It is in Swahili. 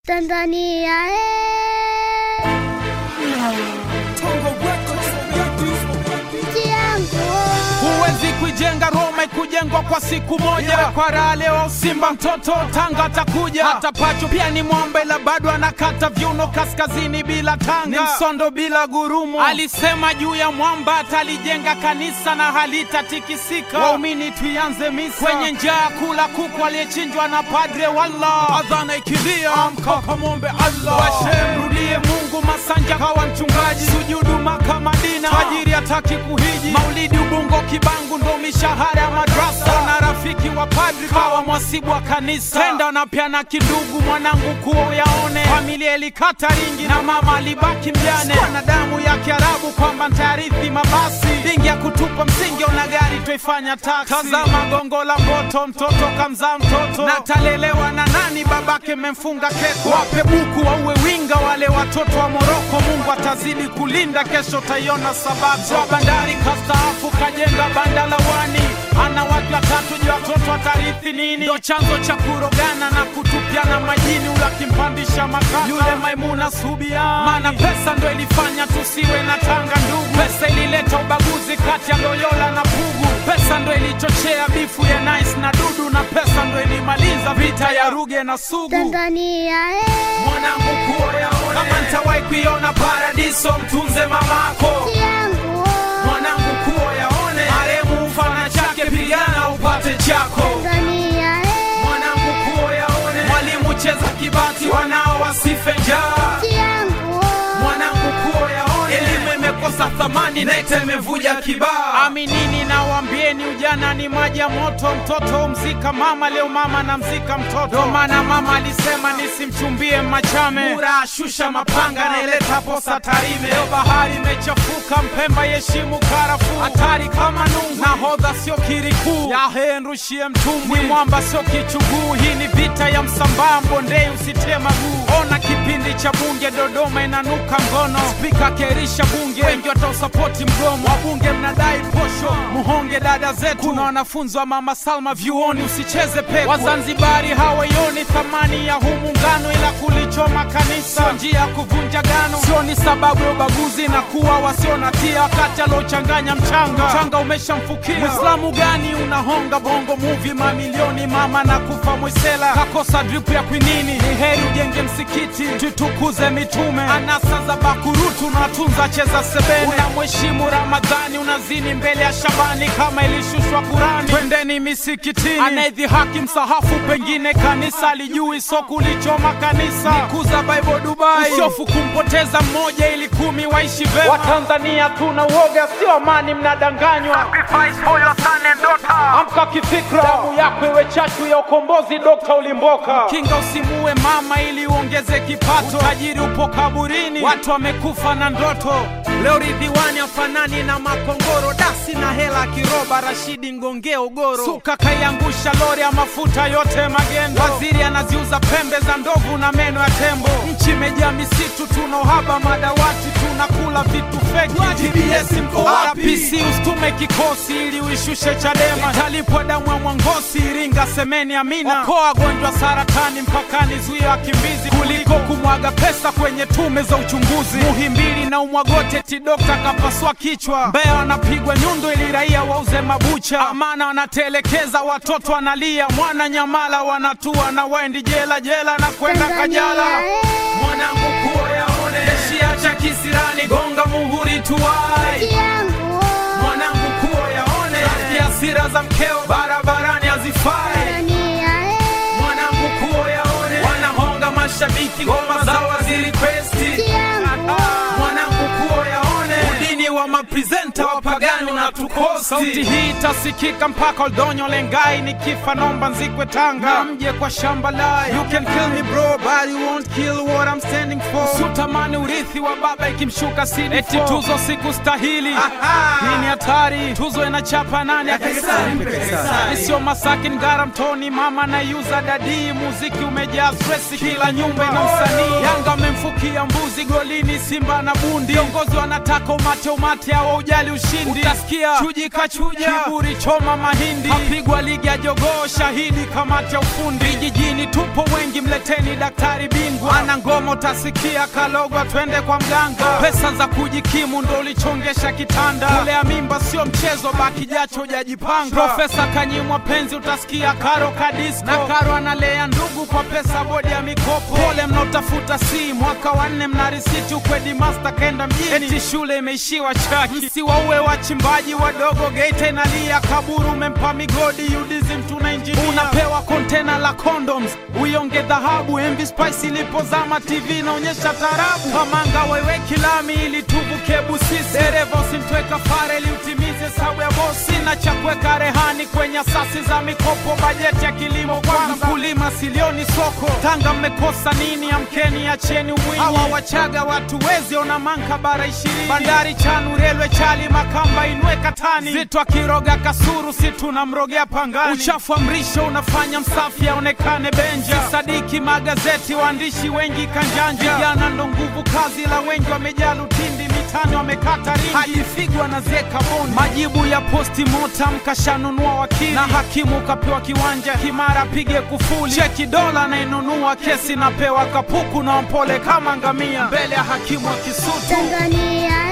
Tanzania eh, nchi yangu Huwezi kuijenga Roma ikujengwa kwa siku moja. Kwa raha leo Simba mtoto Tanga atakuja, hata Pacho pia ni mwombe, ila bado anakata viuno kaskazini bila tanga, ni msondo bila gurumu. Alisema juu ya mwamba atalijenga kanisa na halitatikisika. Waumini tuianze misa kwenye njaa, kula kuku aliyechinjwa na padre. Wallah, adhana ikilia, amka kamwombe Allah, washe mrudie Mungu. Masanja kawa mchungaji, sujudu Maka Madina, tajiri hataki kuhiji, maulidi Ubungo Kibangu ndo mishahara ya madrasa, na rafiki wa padri kawa mwasibu wa kanisa, tenda na pia na kidugu mwanangu kuo yaone, familia ilikata ringi na mama alibaki mjane, Sikuwa na damu ya Kiarabu kwamba ntayarithi mabasi, dingi ya kutupa msingi ona gari twaifanya taksi, tazama gongo la moto, mtoto kamzaa mtoto na talelewa na nani, babake memfunga keko, wape buku wauwe winga wale watoto wa Moroko, Mungu atazidi kulinda, kesho taiona sababu wa bandari kastaafu kajenga banda la wani ana watu watatu, je, watoto watarithi nini? Ndo chanzo cha kurogana na kutupiana majini, ula kimpandisha makaka yule Maimuna Subiani, maana pesa ndo ilifanya tusiwe na tanga ndugu. Pesa ilileta ubaguzi kati ya Loyola na Pugu. Pesa ndo ilichochea bifu ya Nice na Dudu, na pesa ndo ilimaliza vita ya Ruge na Sugu. Tanzania eh, Mwanangu kuo yaone, kama ntawahi kuiona paradiso, mtunze mamako nchi yangu mwanangu kuo yaone, maremu mfana chake, pigana upate chako. Tanzania eh, Mwanangu kuo yaone, mwalimu cheza kibati, wanao wasife njaa. nchi yangu Mwanangu kuo yaone, elimu imekosa thamani, nete imevuja kibaa. Aminini na waambieni, ujana ni maji ya moto. Mtoto mzika mama, leo mama na mzika mtoto. Ndo maana mama alisema nisimchumbie Machame, Mura ashusha mapanga, naileta posa Tarime. Leo bahari imechafuka, Mpemba yeshimu karafuu, hatari kama nungu. Nahodha sio kirikuu, yahe nrushie mtumbwi, mwamba sio kichuguu. Hii ni vita ya Msambaa, Mbondei usitie maguu. Ona kipindi cha bunge Dodoma inanuka ngono, spika kerisha bunge, wengi watausapoti mgomo. Wabunge mnadai posho, muhonge dada zetu. Kuna wanafunzi wa mama Salma vyuoni, usicheze pepo. Wazanzibari hawaioni thamani ya huu muungano, ila kulichoma kanisa sio njia ya kuvunja gano, sio ni sababu ya ubaguzi na kuwa wasio na tia, wakati aliochanganya mchanga, mchanga umeshamfukia. Mwislamu gani unahonga bongo movie mamilioni, mama na kufa Mwisela kakosa drip ya kwinini. Ni heri ujenge msikiti, tutukuze mitume, anasa za bakurutu na tunza cheza sebene. Unamheshimu Ramadhani, unazini mbele ya Shabani kama ilishushwa Kurani. Twendeni misikitini, anayedhihaki msahafu, pengine kanisa alijui, so kulichoma kanisa. Nikuza Bible Dubai, usiofu kumpoteza mmoja ili kumi waishi vema. Watanzania tuna uoga, sio amani, mnadanganywa. Amka kifikra, damu yako iwe chachu ya ukombozi. Dokta Ulimboka, kinga usimuue mama ili uongeze kipato. Utajiri upo kaburini, watu wamekufa na ndoto. Leo Ridhiwani afanani na makongoro, dasi na hela kiroba. Rashidi Ngonge Ugoro, suka kaiangusha lori ya mafuta yote magendo. Waziri anaziuza pembe za ndovu na meno ya tembo. Nchi imejaa misitu, tuna uhaba madawati, tunakula vitu feki. TBS mko wapi? RPC usitume kikosi ili uishushe Chadema. Italipwa damu ya Mwangosi, Iringa, semeni amina. Okoa wagonjwa saratani mpakani, zuia wakimbizi kuliko kumwaga pesa kwenye tume za uchunguzi. Muhimbili na umwagote ti dokta kapasua kichwa. Mbeya wanapigwa nyundo ili raia wauze mabucha. Amana wanatelekeza watoto wanalia. Mwana Nyamala wanatua na waendi jela jela na kwenda Kajala. Tanzania eh, Mwanangu kuo yaone, shiacha kisirani, gonga muhuri tuwai nchi yangu mwanangu kuo yaone, rafiki hasira za mkeo barabarani hazifai. Tanzania eh, Mwanangu kuo yaone, wanahonga mashabiki ngoma zao hazirikwesti. nchi yangu Mwanangu kuo yaone, udini wa mapresenta wapagani unatukosti. Sauti hii itasikika mpaka Oldonyo Lengai, nikifa nomba nzikwe Tanga, na mje kwa shamba lai. You can kill me bro, but you won't kill what I'm standing for. Usitamani urithi wa baba ikimshuka CD4. Eti tuzo sikustahili, hii ni hatari. Tuzo inachapa nani? Sio Masaki, Ngara, Mtoni, mama na yuza dadii. Muziki umejaa stress, kila nyumba ina msanii. Yanga amemfuka Ukisikia mbuzi golini, Simba na bundi, viongozi wanataka umate umate, hawa ujali ushindi. Utasikia chuji kachuja, kiburi choma mahindi, apigwa ligi ya jogoo, shahidi kamati ya ufundi. Vijijini tupo wengi, mleteni daktari bingwa, ana ngoma utasikia kalogwa, twende kwa mganga. Pesa za kujikimu ndo ulichongesha kitanda, kulea mimba sio mchezo, baki jacho hujajipanga. Profesa kanyimwa penzi, utasikia karo kadisko, na karo analea ndugu kwa pesa bodi ya mikopo. Pole mnaotafuta si mwaka wa nne, mna risiti ukwedi master kaenda mjini, eti shule imeishiwa chaki. Msiwaue wachimbaji wadogo, Geita inalia, kaburu umempa migodi, UDSM tuna injinia, unapewa kontena la condoms, uionge dhahabu. MV Spice ilipozama, TV inaonyesha tarabu, kamanga wewe kilami ili tuvuke Busisi, dereva usimtweka fare ili utimize hesabu ya bosi, na cha kuweka rehani kwenye asasi za mikopo, bajeti ya kilimo kwanza, mkulima silioni soko. Tanga mmekosa nini? Amkeni, acheni umwinyi. Hawa Wachaga watu wezi ona manka bara ishirini, bandari Chanu, relwe Chali, Makamba inwe Katani, Zitwa Kiroga Kasuru, si tunamrogea Pangani. Uchafu wa mrisho unafanya msafi aonekane Benja, sadiki magazeti, waandishi wengi kanjanja, vijana ndo nguvu kazi, la wengi wamejaa lutindi mitani wamekata ringi hadi figwa na zeka bondi. Majibu ya posti mortem kashanunua wakili na hakimu kapewa kiwanja Kimara pige kufuli. Cheki dola nainunua kesi napewa kapuku na mpole kama ngamia mbele ya hakimu wa Kisutu. Tanzania